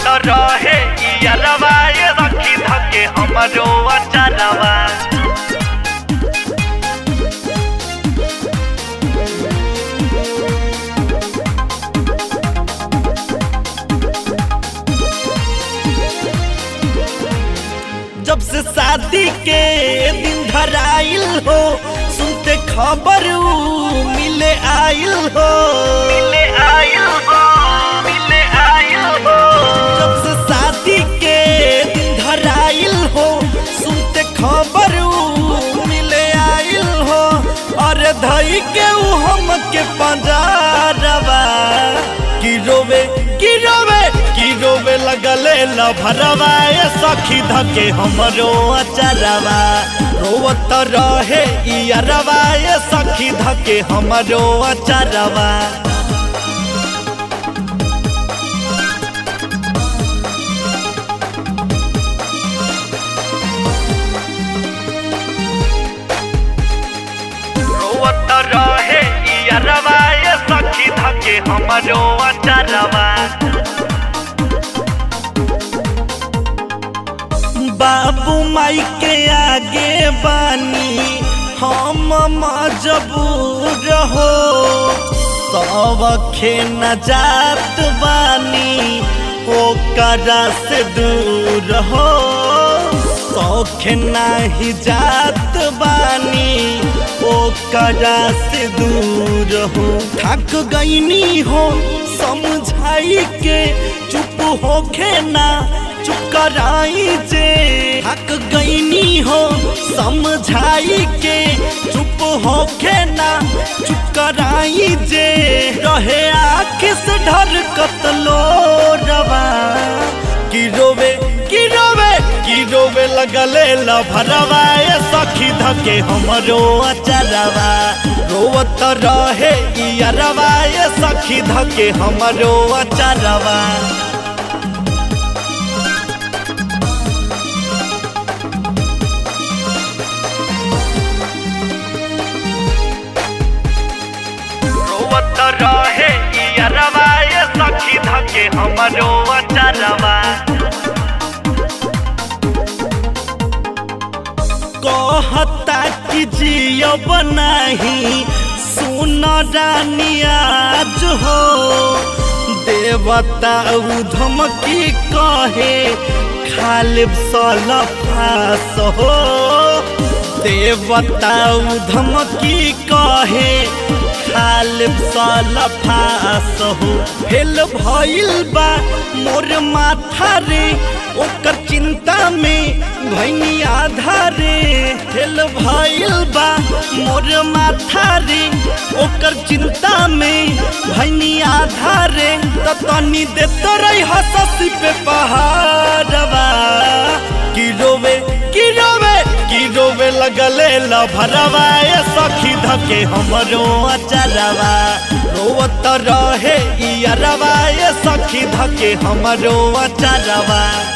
रोवत रहे इयरवा ये सखी धके हमरो अचरवा जब से शादी के दिन धराइल हो सुनते खबर ऊ मिले आइल हो मिले आइल हो मिले आइल हो जब से शादी के दिन धराइल हो सुनते खबर ऊ मिले आइल हो और धई के ऊ हम के पंजारवा की रोवे की रोवे की रोवे लगले लभरवा ए सखी धके हमरो अचरवा रोवत रहे इयरवा ए सखी धके हमरो अचरवा रोवत रहे इयरवा ये सखी धके हमरो अचरवा बाबू माई के आगे बानी हम मजबूर हो सब न जात बानी ओकरा से दूर हो सौख नाही जात बानी ओकरा से दूर हो थक गईनी हो समझाई के चुप होखे ना चुप कराई जे थक गईनी हो समझाई के चुप होखे ना चुप कराई जे रहे आँख से ढर कतलो रवा की रोवे की रोवे की रोवे लगले लभरवा ए सखी धके हमरो अचरवा रोवत रहे इयरवा ए सखी धके हमरो अचरवा रोवत रहे इयरवा ये सखी धके हमरो अचरवा कहता कि जियब नाही सुन रानी आज हो देवता उ धमकी कहे खालिब सलफास हो देवता उ धमकी कहे खालिब सलफास हो फेल भइल बा मोर माथा रे ओकर चिंता में भैनी आधा रे फेल भइल बा मोर माथा रे ओकर चिंता में भैनी आधा रे त तनी देत रही हससी पे पहाड़वा की रोवे की रोवे की रोवे लगले लभरवा ए सखी धके हमरो अचरवा रोवत रहे इयरवा ए सखी धके हमरो अचरवा